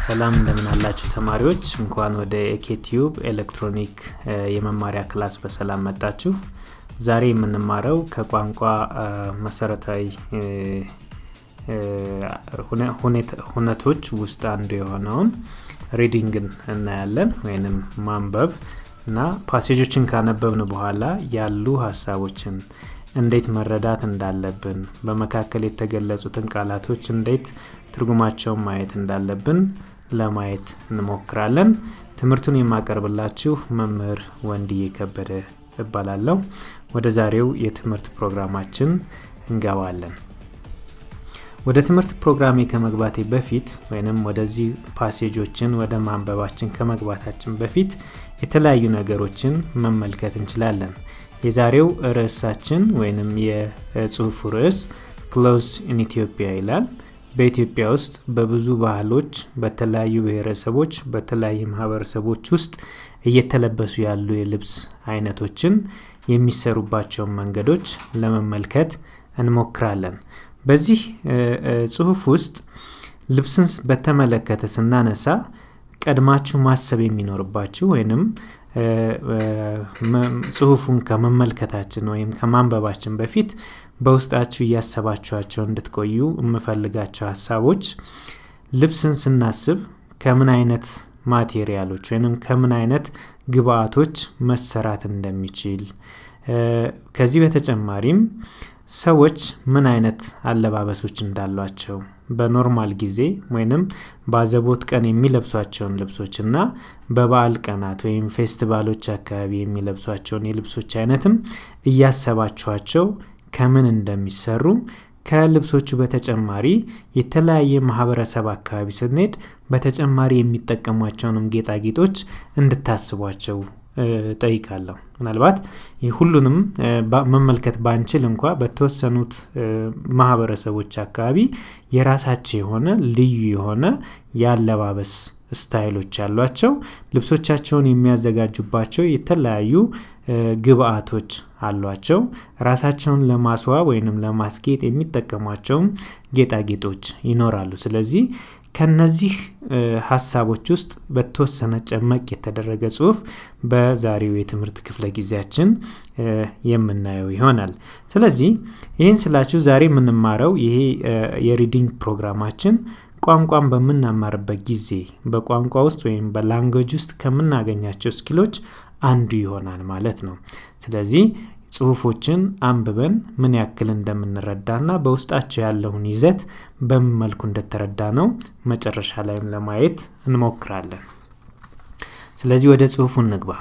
ሰላም እንደምን አላችሁ ተማሪዎች እንኳን ወደ ኤኬቲዩብ ኤሌክትሮኒክ የመማሪያ ክላስ በሰላም መጣችሁ ዛሬ የምንማረው ከቋንቋ መሰረታዊ ሁነቶች ውስጥ አንዱ የሆነውን ሪዲንግን እናያለን ወይንም ማንበብ እና ፓሴጆችን ካነበብን በኋላ ያሉ ሀሳቦችን እንዴት መረዳት እንዳለብን በመካከል የተገለጹትን ቃላቶች እንዴት ትርጉማቸውን ማየት እንዳለብን ለማየት እንሞክራለን ትምህርቱን የማቀርብላችሁ መምህር ወንድዬ ከበደ እባላለሁ ወደ ዛሬው የትምህርት ፕሮግራማችን እንገባለን ወደ ትምህርት ፕሮግራሜ ከመግባቴ በፊት ወይንም ወደዚህ ፓሴጆችን ወደ ማንበባችን ከመግባታችን በፊት የተለያዩ ነገሮችን መመልከት እንችላለን የዛሬው ርዕሳችን ወይንም የጽሁፉ ርዕስ ክሎዝ ኢን ኢትዮጵያ ይላል በኢትዮጵያ ውስጥ በብዙ ባህሎች በተለያዩ ብሔረሰቦች በተለያዩ ማህበረሰቦች ውስጥ እየተለበሱ ያሉ የልብስ አይነቶችን የሚሰሩባቸውን መንገዶች ለመመልከት እንሞክራለን በዚህ ጽሁፍ ውስጥ ልብስን በተመለከተ ስናነሳ ቀድማችሁ ማሰብ የሚኖርባችሁ ወይንም ጽሁፉን ከመመልከታችን ወይም ከማንበባችን በፊት በውስጣችሁ እያሰባችኋቸው እንድትቆዩ የምፈልጋቸው ሀሳቦች ልብስን ስናስብ ከምን አይነት ማቴሪያሎች ወይም ከምን አይነት ግብአቶች መሰራት እንደሚችል ከዚህ በተጨማሪም ሰዎች ምን አይነት አለባበሶች እንዳሏቸው በኖርማል ጊዜ ወይንም በአዘቦት ቀን የሚለብሷቸውን ልብሶች እና በበዓል ቀናት ወይም ፌስቲቫሎች አካባቢ የሚለብሷቸውን የልብሶች አይነትም እያሰባችኋቸው ከምን እንደሚሰሩ ከልብሶቹ በተጨማሪ የተለያየ ማህበረሰብ አካባቢ ስንሄድ በተጨማሪ የሚጠቀሟቸውንም ጌጣጌጦች እንድታስቧቸው ጠይቃለሁ ምናልባት ሁሉንም መመልከት ባንችል እንኳ በተወሰኑት ማህበረሰቦች አካባቢ የራሳቸው የሆነ ልዩ የሆነ የአለባበስ ስታይሎች ያሏቸው ልብሶቻቸውን የሚያዘጋጁባቸው የተለያዩ ግብአቶች አሏቸው ራሳቸውን ለማስዋብ ወይንም ለማስጌጥ የሚጠቀሟቸውም ጌጣጌጦች ይኖራሉ ስለዚህ ከነዚህ ሀሳቦች ውስጥ በተወሰነ ጨመቅ የተደረገ ጽሁፍ በዛሬው የትምህርት ክፍለ ጊዜያችን የምናየው ይሆናል ስለዚህ ይህን ስላችሁ ዛሬ የምንማረው ይሄ የሪዲንግ ፕሮግራማችን ቋንቋን በምናማርበት ጊዜ በቋንቋ ውስጥ ወይም በላንጉጅ ውስጥ ከምናገኛቸው ስኪሎች አንዱ ይሆናል ማለት ነው ስለዚህ ጽሁፎችን አንብበን ምን ያክል እንደምንረዳና በውስጣቸው ያለውን ይዘት በምን መልኩ እንደተረዳ ነው መጨረሻ ላይም ለማየት እንሞክራለን ስለዚህ ወደ ጽሁፉ እንግባ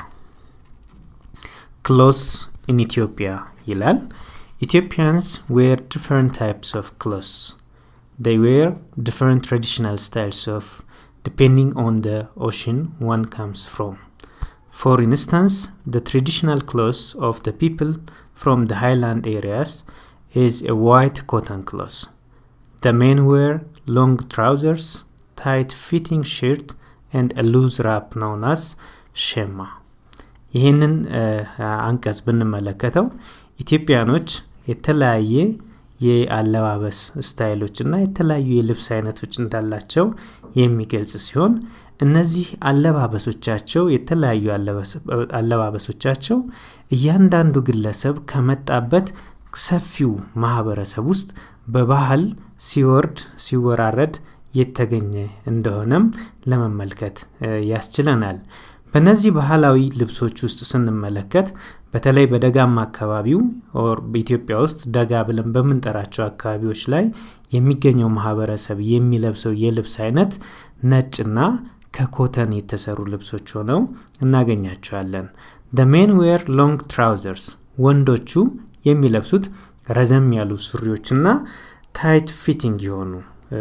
ክሎስ ኢን ኢትዮጵያ ይላል ኢትዮጵያንስ ዌር ዲፈረንት ታይፕስ ኦፍ ክሎስ they wear different traditional styles of depending on the ocean one comes from For instance, the traditional clothes of the people from the highland areas is a white cotton cloth. The men wear long trousers, tight fitting shirt, and a loose wrap known as shema. ይህንን አንቀጽ ብንመለከተው ኢትዮጵያኖች የተለያየ የአለባበስ ስታይሎች እና የተለያዩ የልብስ አይነቶች እንዳላቸው የሚገልጽ ሲሆን እነዚህ አለባበሶቻቸው የተለያዩ አለባበሶቻቸው እያንዳንዱ ግለሰብ ከመጣበት ሰፊው ማህበረሰብ ውስጥ በባህል ሲወርድ ሲወራረድ የተገኘ እንደሆነም ለመመልከት ያስችለናል በእነዚህ ባህላዊ ልብሶች ውስጥ ስንመለከት በተለይ በደጋማ አካባቢው በኢትዮጵያ ውስጥ ደጋ ብለን በምንጠራቸው አካባቢዎች ላይ የሚገኘው ማህበረሰብ የሚለብሰው የልብስ አይነት ነጭና ከኮተን የተሰሩ ልብሶች ሆነው እናገኛቸዋለን ደ ሜን ዌር ሎንግ ትራውዘርስ ወንዶቹ የሚለብሱት ረዘም ያሉ ሱሪዎችና ታይት ፊቲንግ የሆኑ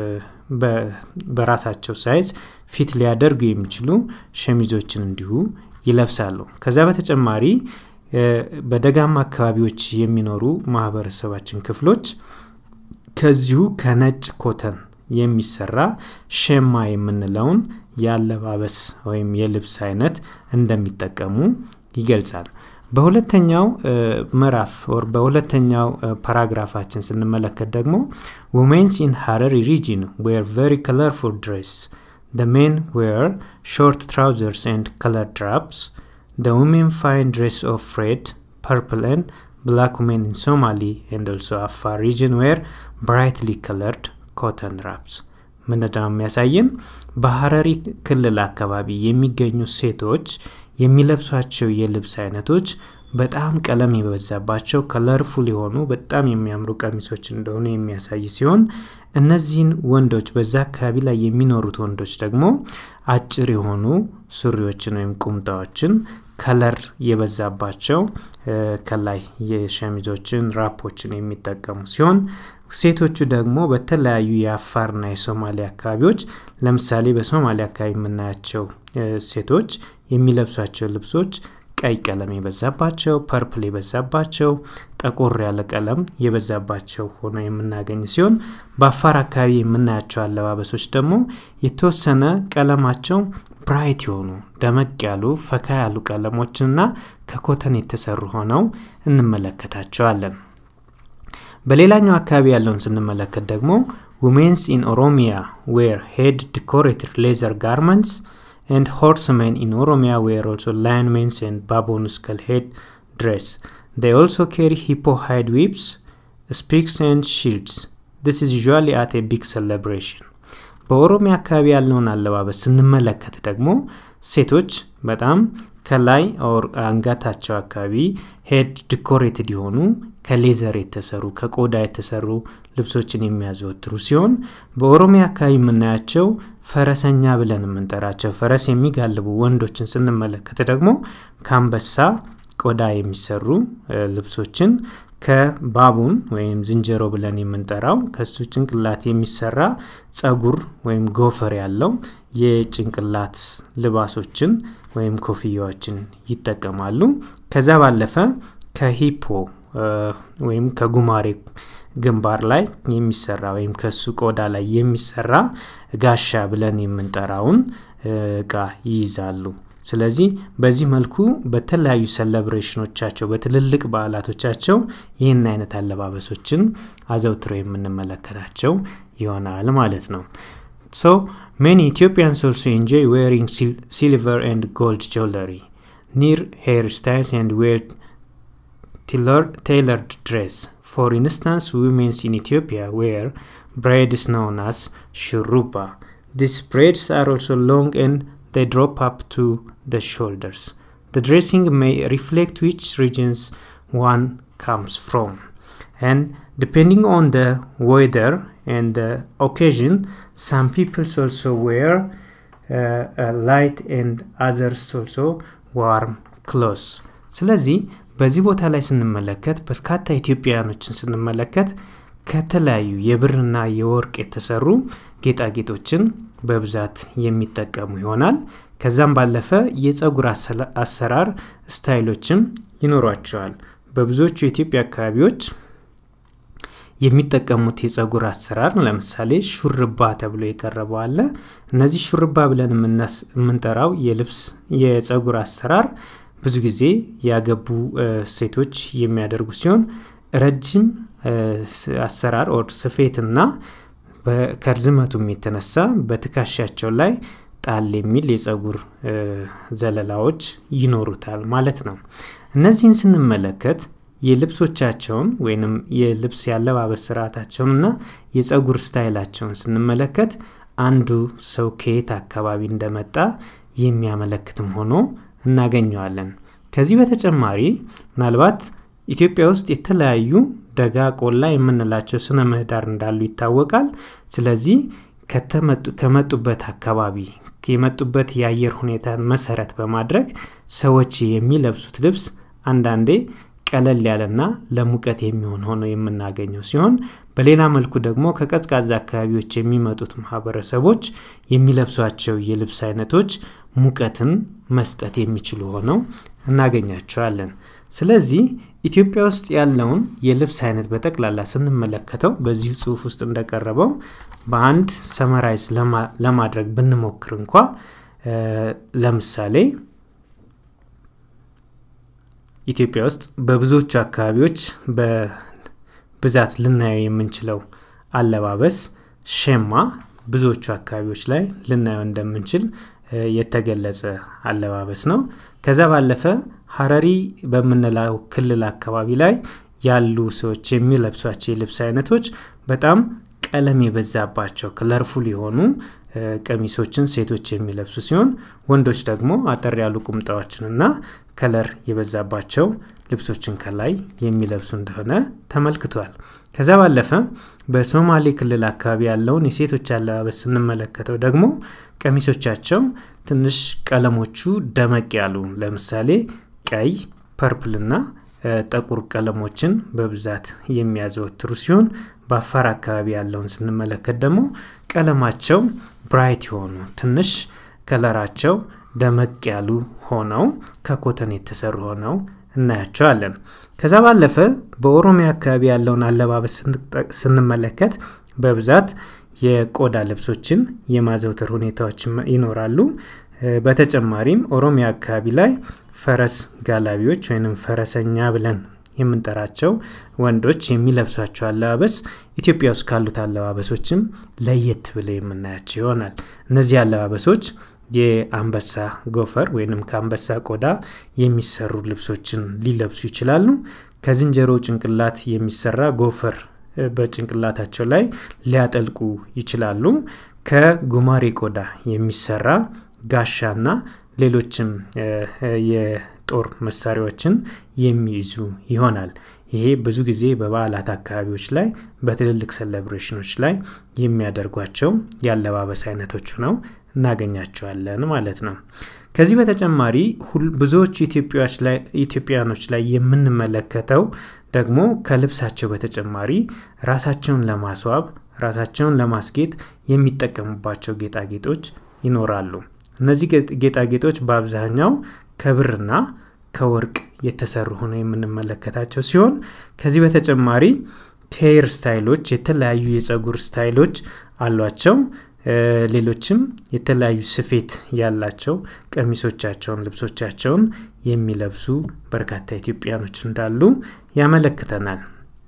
በራሳቸው ሳይዝ ፊት ሊያደርጉ የሚችሉ ሸሚዞችን እንዲሁ ይለብሳሉ ከዛ በተጨማሪ በደጋማ አካባቢዎች የሚኖሩ ማህበረሰባችን ክፍሎች ከዚሁ ከነጭ ኮተን የሚሰራ ሸማ የምንለውን የአለባበስ ወይም የልብስ አይነት እንደሚጠቀሙ ይገልጻል በሁለተኛው ምዕራፍ ወር በሁለተኛው ፓራግራፋችን ስንመለከት ደግሞ ውሜንስ ኢን ሀረሪ ሪጅን ዌር ቨሪ ከለርፉል ድሬስ the men wear short trousers and colored wraps the women find dress of red purple and black women in somali and also afar region wear brightly colored cotton wraps ምንድነው የሚያሳየን በሀረሪ ክልል አካባቢ የሚገኙ ሴቶች የሚለብሷቸው የልብስ አይነቶች በጣም ቀለም የበዛባቸው ከለርፉል የሆኑ በጣም የሚያምሩ ቀሚሶች እንደሆኑ የሚያሳይ ሲሆን እነዚህን ወንዶች በዛ አካባቢ ላይ የሚኖሩት ወንዶች ደግሞ አጭር የሆኑ ሱሪዎችን ወይም ቁምጣዎችን ከለር የበዛባቸው ከላይ የሸሚዞችን ራፖችን የሚጠቀሙ ሲሆን ሴቶቹ ደግሞ በተለያዩ የአፋርና የሶማሊያ አካባቢዎች ለምሳሌ በሶማሊያ አካባቢ የምናያቸው ሴቶች የሚለብሷቸው ልብሶች ቀይ ቀለም የበዛባቸው ፐርፕል የበዛባቸው ጠቆር ያለ ቀለም የበዛባቸው ሆኖ የምናገኝ ሲሆን በአፋር አካባቢ የምናያቸው አለባበሶች ደግሞ የተወሰነ ቀለማቸው ብራይት የሆኑ ደመቅ ያሉ ፈካ ያሉ ቀለሞችንና ከኮተን የተሰሩ ሆነው እንመለከታቸዋለን በሌላኛው አካባቢ ያለውን ስንመለከት ደግሞ ውሜንስ ኢን ኦሮሚያ ዌር ሄድ ዲኮሬትድ ሌዘር ጋርመንትስ and horsemen in Oromia wear also linemen's and baboon skull head dress. They also carry hippo hide whips, speaks and shields. This is usually at a big celebration. በኦሮሚያ አካባቢ ያለውን አለባበስ ስንመለከት ደግሞ ሴቶች በጣም ከላይ አንገታቸው አካባቢ ሄድ ዲኮሬትድ የሆኑ ከሌዘር የተሰሩ ከቆዳ የተሰሩ ልብሶችን የሚያዘወትሩ ሲሆን በኦሮሚያ አካባቢ የምናያቸው ፈረሰኛ ብለን የምንጠራቸው ፈረስ የሚጋልቡ ወንዶችን ስንመለከት ደግሞ ከአንበሳ ቆዳ የሚሰሩ ልብሶችን ከባቡን ወይም ዝንጀሮ ብለን የምንጠራው ከሱ ጭንቅላት የሚሰራ ጸጉር ወይም ጎፈር ያለው የጭንቅላት ልባሶችን ወይም ኮፍያዎችን ይጠቀማሉ ከዛ ባለፈ ከሂፖ ወይም ከጉማሬ ግንባር ላይ የሚሰራ ወይም ከሱ ቆዳ ላይ የሚሰራ ጋሻ ብለን የምንጠራውን እቃ ይይዛሉ ስለዚህ በዚህ መልኩ በተለያዩ ሰለብሬሽኖቻቸው በትልልቅ በዓላቶቻቸው ይህን አይነት አለባበሶችን አዘውትረው የምንመለከታቸው ይሆናል ማለት ነው ሶ many ethiopians also enjoy wearing sil- silver and gold jewelry near hairstyles and wear tailored, tailored dress for instance women in ethiopia wear braids known as shuruba these braids are also long and they drop up to the shoulders. The dressing may reflect which regions one comes from. And depending on the weather and the occasion, some people also wear uh, a light and others also warm clothes. ስለዚህ በዚህ ቦታ ላይ ስንመለከት በርካታ ኢትዮጵያውያኖችን ስንመለከት ከተለያዩ የብርና የወርቅ የተሰሩ ጌጣጌጦችን በብዛት የሚጠቀሙ ይሆናል ከዛም ባለፈ የፀጉር አሰራር ስታይሎችም ይኖሯቸዋል በብዙዎቹ የኢትዮጵያ አካባቢዎች የሚጠቀሙት የፀጉር አሰራር ለምሳሌ ሹርባ ተብሎ የቀረበው አለ እነዚህ ሹርባ ብለን የምንጠራው የልብስ የፀጉር አሰራር ብዙ ጊዜ ያገቡ ሴቶች የሚያደርጉ ሲሆን ረጅም አሰራር ኦር ስፌትና ከርዝመቱም የተነሳ በትከሻቸው ላይ ጣል የሚል የፀጉር ዘለላዎች ይኖሩታል ማለት ነው እነዚህን ስንመለከት የልብሶቻቸውን ወይንም የልብስ ያለባበስ ስርዓታቸውን እና የፀጉር ስታይላቸውን ስንመለከት አንዱ ሰው ከየት አካባቢ እንደመጣ የሚያመለክትም ሆኖ እናገኘዋለን ከዚህ በተጨማሪ ምናልባት ኢትዮጵያ ውስጥ የተለያዩ ደጋ ቆላ የምንላቸው ስነ ምህዳር እንዳሉ ይታወቃል ስለዚህ ከመጡበት አካባቢ የመጡበት የአየር ሁኔታን መሰረት በማድረግ ሰዎች የሚለብሱት ልብስ አንዳንዴ ቀለል ያለና ለሙቀት የሚሆን ሆኖ የምናገኘው ሲሆን በሌላ መልኩ ደግሞ ከቀዝቃዛ አካባቢዎች የሚመጡት ማህበረሰቦች የሚለብሷቸው የልብስ አይነቶች ሙቀትን መስጠት የሚችሉ ሆነው እናገኛቸዋለን ስለዚህ ኢትዮጵያ ውስጥ ያለውን የልብስ አይነት በጠቅላላ ስንመለከተው በዚህ ጽሁፍ ውስጥ እንደቀረበው በአንድ ሰመራይዝ ለማድረግ ብንሞክር እንኳ ለምሳሌ ኢትዮጵያ ውስጥ በብዙዎቹ አካባቢዎች በብዛት ልናየው የምንችለው አለባበስ ሸማ ብዙዎቹ አካባቢዎች ላይ ልናየው እንደምንችል የተገለጸ አለባበስ ነው። ከዛ ባለፈ ሀረሪ በምንለው ክልል አካባቢ ላይ ያሉ ሰዎች የሚለብሷቸው የልብስ አይነቶች በጣም ቀለም የበዛባቸው ክለርፉል የሆኑ ቀሚሶችን ሴቶች የሚለብሱ ሲሆን ወንዶች ደግሞ አጠር ያሉ ቁምጣዎችንና ከለር የበዛባቸው ልብሶችን ከላይ የሚለብሱ እንደሆነ ተመልክቷል። ከዛ ባለፈ በሶማሌ ክልል አካባቢ ያለውን የሴቶች አለባበስ ስንመለከተው ደግሞ ቀሚሶቻቸው ትንሽ ቀለሞቹ ደመቅ ያሉ ለምሳሌ ቀይ፣ ፐርፕልና ጠቁር ቀለሞችን በብዛት የሚያዘወትሩ ሲሆን በአፋር አካባቢ ያለውን ስንመለከት ደግሞ ቀለማቸው ብራይት የሆኑ ትንሽ ከለራቸው ደመቅ ያሉ ሆነው ከኮተን የተሰሩ ሆነው እናያቸዋለን። ከዛ ባለፈ በኦሮሚያ አካባቢ ያለውን አለባበስ ስንመለከት በብዛት የቆዳ ልብሶችን የማዘውተር ሁኔታዎች ይኖራሉ። በተጨማሪም ኦሮሚያ አካባቢ ላይ ፈረስ ጋላቢዎች ወይም ፈረሰኛ ብለን የምንጠራቸው ወንዶች የሚለብሷቸው አለባበስ ኢትዮጵያ ውስጥ ካሉት አለባበሶችም ለየት ብለው የምናያቸው ይሆናል። እነዚህ አለባበሶች የአንበሳ ጎፈር ወይንም ከአንበሳ ቆዳ የሚሰሩ ልብሶችን ሊለብሱ ይችላሉ። ከዝንጀሮ ጭንቅላት የሚሰራ ጎፈር በጭንቅላታቸው ላይ ሊያጠልቁ ይችላሉ። ከጉማሬ ቆዳ የሚሰራ ጋሻና ሌሎችም የጦር መሳሪያዎችን የሚይዙ ይሆናል። ይሄ ብዙ ጊዜ በበዓላት አካባቢዎች ላይ በትልልቅ ሴሌብሬሽኖች ላይ የሚያደርጓቸው የአለባበስ አይነቶች ነው እናገኛቸዋለን ማለት ነው። ከዚህ በተጨማሪ ብዙዎቹ ኢትዮጵያኖች ላይ የምንመለከተው ደግሞ ከልብሳቸው በተጨማሪ ራሳቸውን ለማስዋብ ራሳቸውን ለማስጌጥ የሚጠቀሙባቸው ጌጣጌጦች ይኖራሉ። እነዚህ ጌጣጌጦች በአብዛኛው ከብርና ከወርቅ የተሰሩ ሆነው የምንመለከታቸው ሲሆን ከዚህ በተጨማሪ ሄር ስታይሎች፣ የተለያዩ የፀጉር ስታይሎች አሏቸው። ሌሎችም የተለያዩ ስፌት ያላቸው ቀሚሶቻቸውን፣ ልብሶቻቸውን የሚለብሱ በርካታ ኢትዮጵያኖች እንዳሉ ያመለክተናል።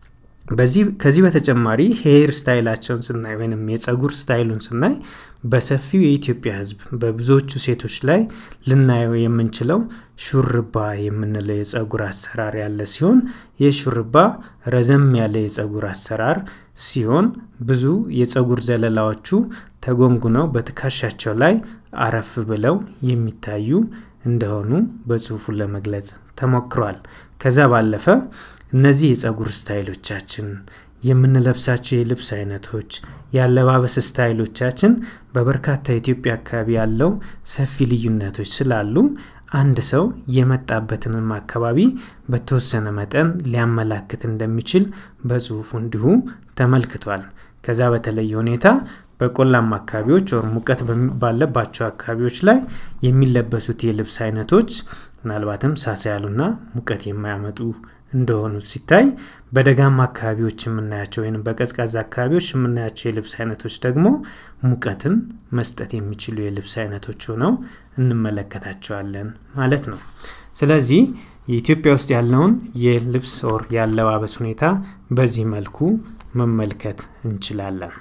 ከዚህ በተጨማሪ ሄር ስታይላቸውን ስናይ ወይም የፀጉር ስታይሉን ስናይ በሰፊው የኢትዮጵያ ሕዝብ በብዙዎቹ ሴቶች ላይ ልናየው የምንችለው ሹርባ የምንለው የፀጉር አሰራር ያለ ሲሆን ይህ ሹርባ ረዘም ያለ የፀጉር አሰራር ሲሆን ብዙ የፀጉር ዘለላዎቹ ተጎንጉነው በትከሻቸው ላይ አረፍ ብለው የሚታዩ እንደሆኑ በጽሁፉን ለመግለጽ ተሞክሯል። ከዛ ባለፈ እነዚህ የፀጉር ስታይሎቻችን የምንለብሳቸው የልብስ አይነቶች የአለባበስ ስታይሎቻችን በበርካታ የኢትዮጵያ አካባቢ ያለው ሰፊ ልዩነቶች ስላሉ አንድ ሰው የመጣበትንም አካባቢ በተወሰነ መጠን ሊያመላክት እንደሚችል በጽሁፉ እንዲሁ ተመልክቷል። ከዛ በተለየ ሁኔታ በቆላማ አካባቢዎች ወር ሙቀት ባለባቸው አካባቢዎች ላይ የሚለበሱት የልብስ አይነቶች ምናልባትም ሳሳ ያሉና ሙቀት የማያመጡ እንደሆኑ ሲታይ በደጋማ አካባቢዎች የምናያቸው ወይም በቀዝቃዛ አካባቢዎች የምናያቸው የልብስ አይነቶች ደግሞ ሙቀትን መስጠት የሚችሉ የልብስ አይነቶች ሆነው እንመለከታቸዋለን ማለት ነው። ስለዚህ የኢትዮጵያ ውስጥ ያለውን የልብስ ኦር የአለባበስ ሁኔታ በዚህ መልኩ መመልከት እንችላለን።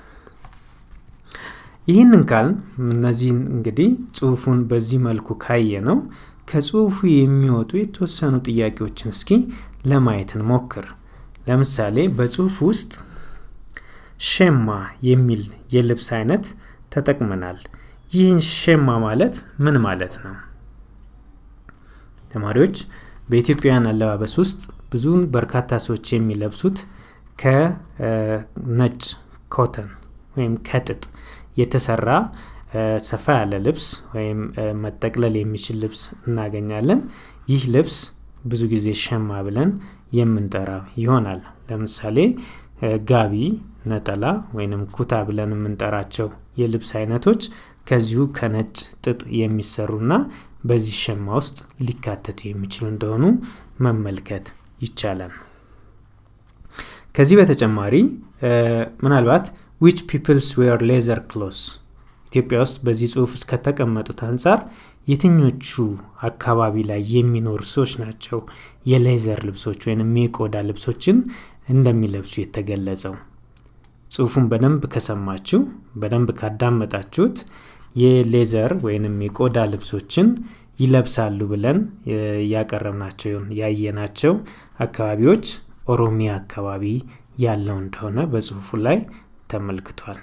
ይህንን ካል እነዚህን እንግዲህ ጽሁፉን በዚህ መልኩ ካየ ነው ከጽሁፉ የሚወጡ የተወሰኑ ጥያቄዎችን እስኪ ለማየት እንሞክር። ለምሳሌ በጽሁፍ ውስጥ ሼማ የሚል የልብስ አይነት ተጠቅመናል። ይህን ሼማ ማለት ምን ማለት ነው? ተማሪዎች በኢትዮጵያውያን አለባበስ ውስጥ ብዙውን በርካታ ሰዎች የሚለብሱት ከነጭ ኮተን ወይም ከጥጥ የተሰራ ሰፋ ያለ ልብስ ወይም መጠቅለል የሚችል ልብስ እናገኛለን። ይህ ልብስ ብዙ ጊዜ ሸማ ብለን የምንጠራ ይሆናል። ለምሳሌ ጋቢ፣ ነጠላ ወይንም ኩታ ብለን የምንጠራቸው የልብስ አይነቶች ከዚሁ ከነጭ ጥጥ የሚሰሩና በዚህ ሸማ ውስጥ ሊካተቱ የሚችሉ እንደሆኑ መመልከት ይቻላል። ከዚህ በተጨማሪ ምናልባት ዊች ፒፕልስ ዌር ሌዘር ክሎስ ኢትዮጵያ ውስጥ በዚህ ጽሁፍ እስከተቀመጡት አንጻር የትኞቹ አካባቢ ላይ የሚኖሩ ሰዎች ናቸው የሌዘር ልብሶች ወይም የቆዳ ልብሶችን እንደሚለብሱ የተገለጸው? ጽሁፉን በደንብ ከሰማችሁ በደንብ ካዳመጣችሁት የሌዘር ወይንም የቆዳ ልብሶችን ይለብሳሉ ብለን ያቀረብናቸው ያየናቸው አካባቢዎች ኦሮሚያ አካባቢ ያለው እንደሆነ በጽሁፉ ላይ ተመልክቷል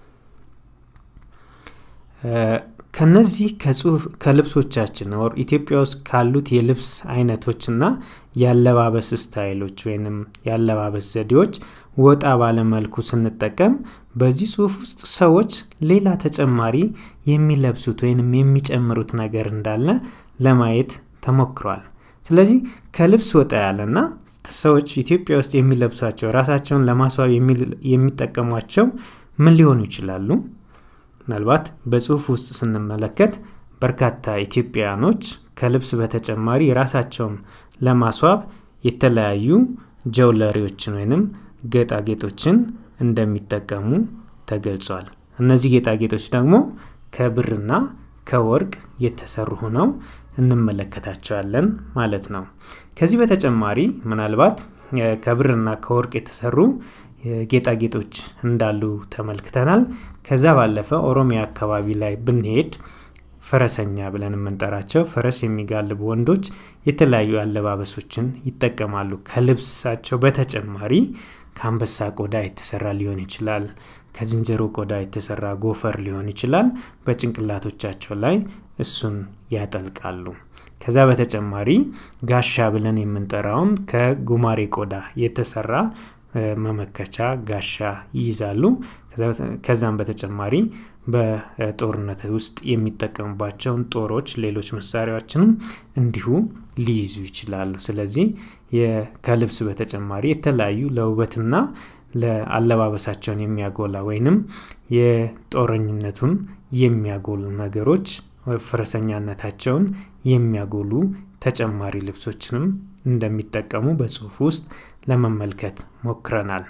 ከነዚህ ከልብሶቻችን ወር ኢትዮጵያ ውስጥ ካሉት የልብስ አይነቶችና የአለባበስ ስታይሎች ወይንም የአለባበስ ዘዴዎች ወጣ ባለመልኩ ስንጠቀም በዚህ ጽሁፍ ውስጥ ሰዎች ሌላ ተጨማሪ የሚለብሱት ወይንም የሚጨምሩት ነገር እንዳለ ለማየት ተሞክሯል ስለዚህ ከልብስ ወጣ ያለና ሰዎች ኢትዮጵያ ውስጥ የሚለብሷቸው ራሳቸውን ለማስዋብ የሚጠቀሟቸው ምን ሊሆኑ ይችላሉ ምናልባት በጽሁፍ ውስጥ ስንመለከት በርካታ ኢትዮጵያውያኖች ከልብስ በተጨማሪ ራሳቸውን ለማስዋብ የተለያዩ ጀውለሪዎችን ወይንም ጌጣጌጦችን እንደሚጠቀሙ ተገልጿል እነዚህ ጌጣጌጦች ደግሞ ከብርና ከወርቅ የተሰሩ ሆነው እንመለከታቸዋለን ማለት ነው ከዚህ በተጨማሪ ምናልባት ከብርና ከወርቅ የተሰሩ ጌጣጌጦች እንዳሉ ተመልክተናል ከዛ ባለፈ ኦሮሚያ አካባቢ ላይ ብንሄድ ፈረሰኛ ብለን የምንጠራቸው ፈረስ የሚጋልቡ ወንዶች የተለያዩ አለባበሶችን ይጠቀማሉ ከልብሳቸው በተጨማሪ ከአንበሳ ቆዳ የተሰራ ሊሆን ይችላል ከዝንጀሮ ቆዳ የተሰራ ጎፈር ሊሆን ይችላል በጭንቅላቶቻቸው ላይ እሱን ያጠልቃሉ ከዛ በተጨማሪ ጋሻ ብለን የምንጠራውን ከጉማሬ ቆዳ የተሰራ መመከቻ ጋሻ ይይዛሉ ከዛም በተጨማሪ በጦርነት ውስጥ የሚጠቀሙባቸውን ጦሮች ሌሎች መሳሪያዎችንም እንዲሁ ሊይዙ ይችላሉ ስለዚህ ከልብስ በተጨማሪ የተለያዩ ለውበትና ለአለባበሳቸውን የሚያጎላ ወይንም የጦረኝነቱን የሚያጎሉ ነገሮች ፈረሰኛነታቸውን የሚያጎሉ ተጨማሪ ልብሶችንም እንደሚጠቀሙ በጽሁፍ ውስጥ ለመመልከት ሞክረናል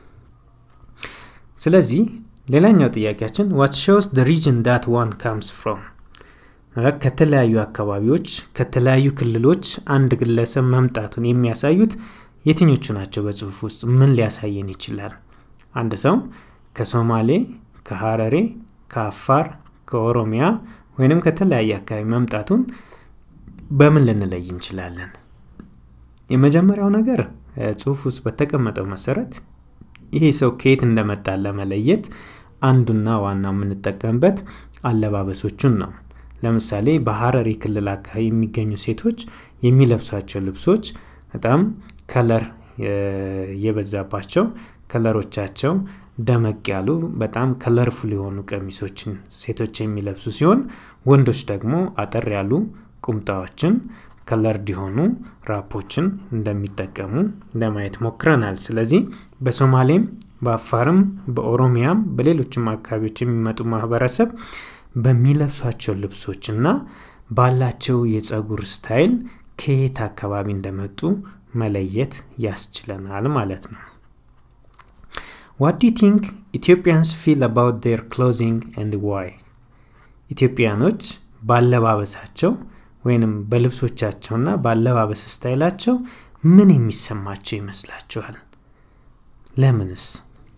ስለዚህ ሌላኛው ጥያቄያችን ዋት ሾውስ ደ ሪጅን ዳት ዋን ካምስ ፍሮም ከተለያዩ አካባቢዎች ከተለያዩ ክልሎች አንድ ግለሰብ መምጣቱን የሚያሳዩት የትኞቹ ናቸው በጽሁፍ ውስጥ ምን ሊያሳየን ይችላል አንድ ሰው ከሶማሌ ከሀረሬ ከአፋር ከኦሮሚያ ወይንም ከተለያየ አካባቢ መምጣቱን በምን ልንለይ እንችላለን የመጀመሪያው ነገር ጽሁፍ ውስጥ በተቀመጠው መሰረት ይሄ ሰው ከየት እንደመጣ ለመለየት አንዱና ዋና የምንጠቀምበት አለባበሶቹን ነው ለምሳሌ በሀረሪ ክልል አካባቢ የሚገኙ ሴቶች የሚለብሷቸው ልብሶች በጣም ከለር የበዛባቸው ከለሮቻቸው ደመቅ ያሉ በጣም ከለርፉል የሆኑ ቀሚሶችን ሴቶች የሚለብሱ ሲሆን ወንዶች ደግሞ አጠር ያሉ ቁምጣዎችን ከለርድ የሆኑ ራፖችን እንደሚጠቀሙ ለማየት ሞክረናል ስለዚህ በሶማሌም በአፋርም በኦሮሚያም በሌሎችም አካባቢዎች የሚመጡ ማህበረሰብ በሚለብሷቸው ልብሶችና ባላቸው የጸጉር ስታይል ከየት አካባቢ እንደመጡ መለየት ያስችለናል ማለት ነው ዋት ዱ ቲንክ ኢትዮጵያንስ ፊል አባውት ዴር ክሎዚንግ ኤንድ ዋይ ኢትዮጵያኖች ባለባበሳቸው ወይንም በልብሶቻቸውና በአለባበስ ስታይላቸው ምን የሚሰማቸው ይመስላችኋል ለምንስ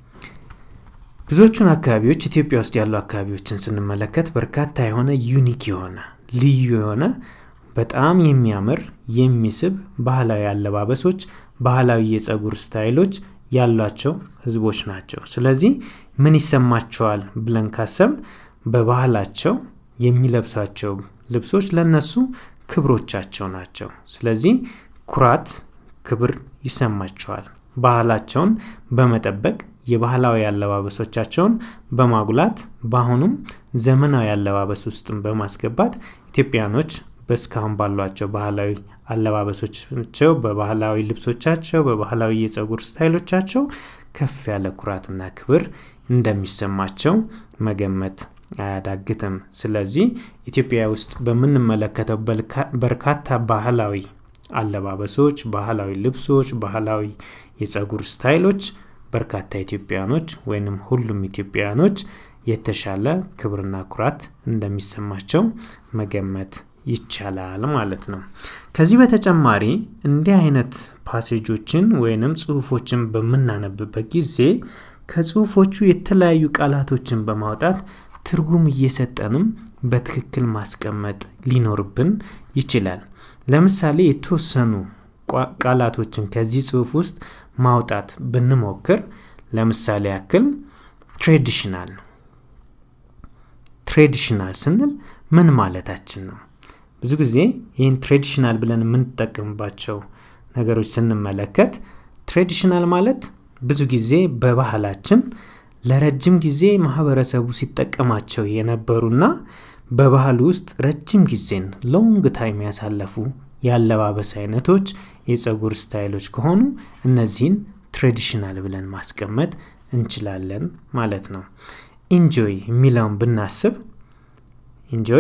ብዙዎቹን አካባቢዎች ኢትዮጵያ ውስጥ ያሉ አካባቢዎችን ስንመለከት በርካታ የሆነ ዩኒክ የሆነ ልዩ የሆነ በጣም የሚያምር የሚስብ ባህላዊ አለባበሶች ባህላዊ የጸጉር ስታይሎች ያሏቸው ህዝቦች ናቸው ስለዚህ ምን ይሰማቸዋል ብለን ካሰብ በባህላቸው የሚለብሷቸው ልብሶች ለነሱ ክብሮቻቸው ናቸው ስለዚህ ኩራት ክብር ይሰማቸዋል ባህላቸውን በመጠበቅ የባህላዊ አለባበሶቻቸውን በማጉላት በአሁኑም ዘመናዊ አለባበስ ውስጥም በማስገባት ኢትዮጵያኖች በእስካሁን ባሏቸው ባህላዊ አለባበሶቻቸው በባህላዊ ልብሶቻቸው በባህላዊ የጸጉር ስታይሎቻቸው ከፍ ያለ ኩራትና ክብር እንደሚሰማቸው መገመት አያዳግትም ስለዚህ ኢትዮጵያ ውስጥ በምንመለከተው በርካታ ባህላዊ አለባበሶች ባህላዊ ልብሶች ባህላዊ የጸጉር ስታይሎች በርካታ ኢትዮጵያኖች ወይንም ሁሉም ኢትዮጵያኖች የተሻለ ክብርና ኩራት እንደሚሰማቸው መገመት ይቻላል ማለት ነው ከዚህ በተጨማሪ እንዲህ አይነት ፓሴጆችን ወይንም ጽሁፎችን በምናነብበት ጊዜ ከጽሁፎቹ የተለያዩ ቃላቶችን በማውጣት ትርጉም እየሰጠንም በትክክል ማስቀመጥ ሊኖርብን ይችላል። ለምሳሌ የተወሰኑ ቃላቶችን ከዚህ ጽሁፍ ውስጥ ማውጣት ብንሞክር ለምሳሌ ያክል ትሬዲሽናል ትሬዲሽናል ስንል ምን ማለታችን ነው? ብዙ ጊዜ ይህን ትሬዲሽናል ብለን የምንጠቀምባቸው ነገሮች ስንመለከት ትሬዲሽናል ማለት ብዙ ጊዜ በባህላችን ለረጅም ጊዜ ማህበረሰቡ ሲጠቀማቸው የነበሩና በባህል ውስጥ ረጅም ጊዜን ሎንግ ታይም ያሳለፉ የአለባበስ አይነቶች፣ የፀጉር ስታይሎች ከሆኑ እነዚህን ትሬዲሽናል ብለን ማስቀመጥ እንችላለን ማለት ነው። ኢንጆይ የሚለውን ብናስብ ኢንጆይ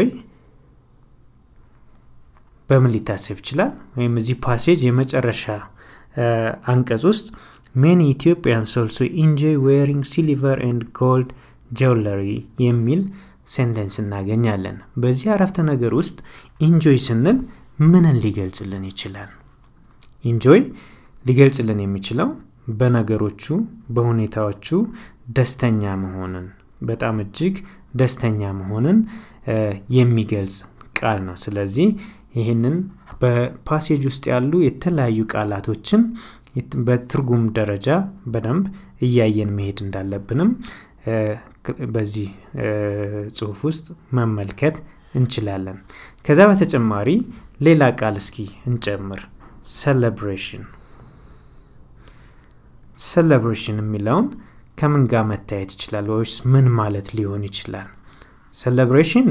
በምን ሊታሰብ ይችላል? ወይም እዚህ ፓሴጅ የመጨረሻ አንቀጽ ውስጥ ሜኒ ኢትዮጵያንስ ኦልሶ ኢንጆይ ዌሪንግ ሲልቨር ኤንድ ጎልድ ጀውለሪ የሚል ሴንተንስ እናገኛለን። በዚህ አረፍተ ነገር ውስጥ ኢንጆይ ስንል ምንን ሊገልጽልን ይችላል? ኢንጆይ ሊገልጽልን የሚችለው በነገሮቹ በሁኔታዎቹ ደስተኛ መሆንን በጣም እጅግ ደስተኛ መሆንን የሚገልጽ ቃል ነው። ስለዚህ ይህንን በፓሴጅ ውስጥ ያሉ የተለያዩ ቃላቶችን በትርጉም ደረጃ በደንብ እያየን መሄድ እንዳለብንም በዚህ ጽሁፍ ውስጥ መመልከት እንችላለን። ከዛ በተጨማሪ ሌላ ቃል እስኪ እንጨምር። ሰለብሬሽን ሰለብሬሽን የሚለውን ከምን ጋር መታየት ይችላል? ወይስ ምን ማለት ሊሆን ይችላል? ሰለብሬሽን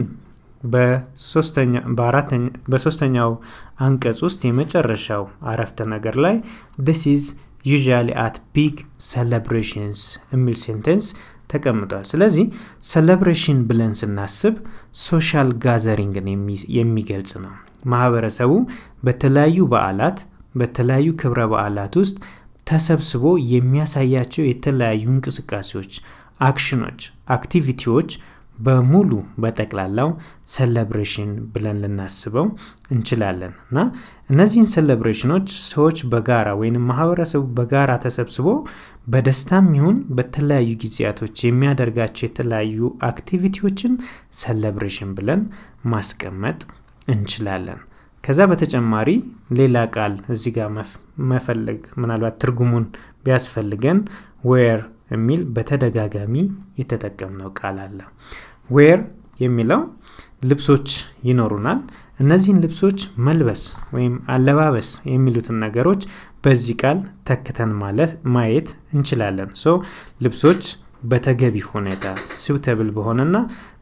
በሶስተኛው አንቀጽ ውስጥ የመጨረሻው አረፍተ ነገር ላይ ዲስ ኢዝ ዩዥዋሊ አት ቢግ ሰለብሬሽንስ የሚል ሴንቴንስ ተቀምጧል። ስለዚህ ሰለብሬሽን ብለን ስናስብ ሶሻል ጋዘሪንግን የሚገልጽ ነው። ማህበረሰቡ በተለያዩ በዓላት በተለያዩ ክብረ በዓላት ውስጥ ተሰብስቦ የሚያሳያቸው የተለያዩ እንቅስቃሴዎች፣ አክሽኖች፣ አክቲቪቲዎች በሙሉ በጠቅላላው ሰለብሬሽን ብለን ልናስበው እንችላለን እና እነዚህን ሰለብሬሽኖች ሰዎች በጋራ ወይም ማህበረሰቡ በጋራ ተሰብስቦ በደስታም ይሁን በተለያዩ ጊዜያቶች የሚያደርጋቸው የተለያዩ አክቲቪቲዎችን ሰለብሬሽን ብለን ማስቀመጥ እንችላለን። ከዛ በተጨማሪ ሌላ ቃል እዚህ ጋር መፈለግ ምናልባት ትርጉሙን ቢያስፈልገን ዌር የሚል በተደጋጋሚ የተጠቀምነው ቃል አለ። ዌር የሚለው ልብሶች ይኖሩናል። እነዚህን ልብሶች መልበስ ወይም አለባበስ የሚሉትን ነገሮች በዚህ ቃል ተክተን ማለት ማየት እንችላለን። ሶ ልብሶች በተገቢ ሁኔታ ስውተብል በሆነና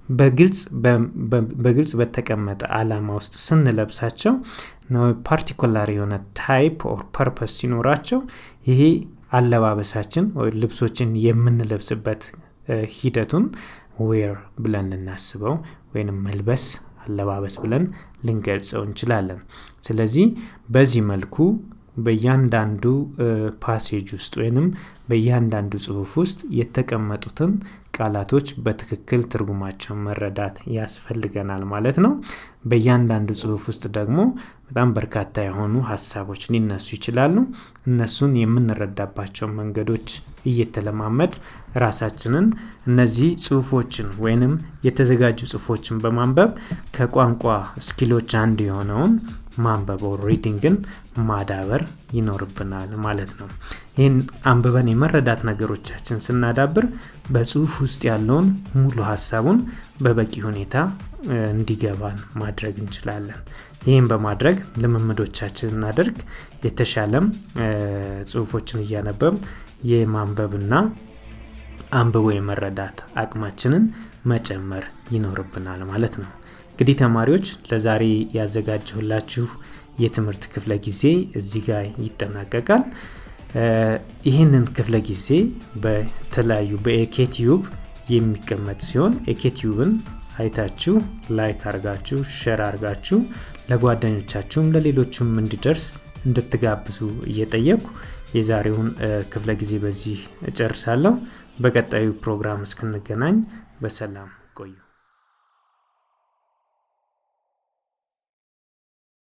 በግልጽ በተቀመጠ አላማ ውስጥ ስንለብሳቸው ፓርቲኩላር የሆነ ታይፕ ኦር ፐርፐስ ሲኖራቸው ይሄ አለባበሳችን ወይ ልብሶችን የምንለብስበት ሂደቱን ዌር ብለን ልናስበው ወይም መልበስ አለባበስ ብለን ልንገልጸው እንችላለን። ስለዚህ በዚህ መልኩ በእያንዳንዱ ፓሴጅ ውስጥ ወይንም በእያንዳንዱ ጽሁፍ ውስጥ የተቀመጡትን ቃላቶች በትክክል ትርጉማቸውን መረዳት ያስፈልገናል ማለት ነው። በእያንዳንዱ ጽሁፍ ውስጥ ደግሞ በጣም በርካታ የሆኑ ሀሳቦች ሊነሱ ይችላሉ። እነሱን የምንረዳባቸው መንገዶች እየተለማመድ ራሳችንን እነዚህ ጽሁፎችን ወይንም የተዘጋጁ ጽሁፎችን በማንበብ ከቋንቋ ስኪሎች አንዱ የሆነውን ማንበብ ሪዲንግን ማዳበር ይኖርብናል ማለት ነው። ይህን አንብበን የመረዳት ነገሮቻችን ስናዳብር በጽሁፍ ውስጥ ያለውን ሙሉ ሀሳቡን በበቂ ሁኔታ እንዲገባን ማድረግ እንችላለን። ይህም በማድረግ ልምምዶቻችን እናደርግ የተሻለም ጽሁፎችን እያነበብ የማንበብና አንብቦ የመረዳት አቅማችንን መጨመር ይኖርብናል ማለት ነው። እንግዲህ ተማሪዎች ለዛሬ ያዘጋጀሁላችሁ የትምህርት ክፍለ ጊዜ እዚህ ጋር ይጠናቀቃል። ይህንን ክፍለ ጊዜ በተለያዩ በኤኬቲዩብ የሚቀመጥ ሲሆን ኤኬቲዩብን አይታችሁ ላይክ አርጋችሁ ሸር አርጋችሁ ለጓደኞቻችሁም ለሌሎችም እንዲደርስ እንድትጋብዙ እየጠየኩ የዛሬውን ክፍለ ጊዜ በዚህ እጨርሳለሁ። በቀጣዩ ፕሮግራም እስክንገናኝ በሰላም ቆዩ።